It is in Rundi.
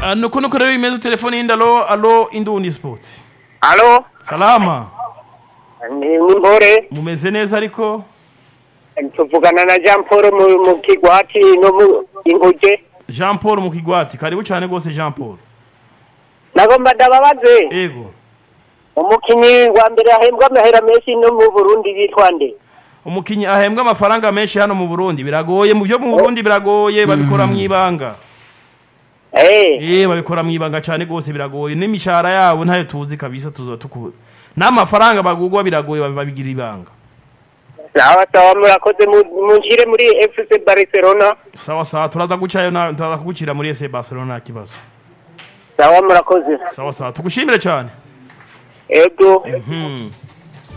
Ah, nuko nuko rero bimeze telefone yindi alo alo indundi sport alo salama ni nimpore mumeze neza ariko tuvugana na jean paul mu, mu kigwati no mu inguge jean paul mu kigwati karibu cyane rwose jean paul nagomba ndababaze ego umukinyi wa mbere ahembwa amahera menshi no mu burundi yitwa nde umukinyi ahembwa amafaranga menshi hano mu burundi biragoye mu byo mu burundi biragoye babikora mu ibanga Eh, eh babikora mu ibanga cyane rwose biragoye n'imishahara yabo ntayo tuzi kabisa tuzoba tukura n'amafaranga bagugwa biragoye babi- babigira ibanga sawa sawa murakoze mu- munshire muri fc barcelona sawa sawa turaza gucayo na turaza kugucira muri FC Barcelona nta kibazo sawa murakoze sawa sawa tugushimire cyane ego hmm.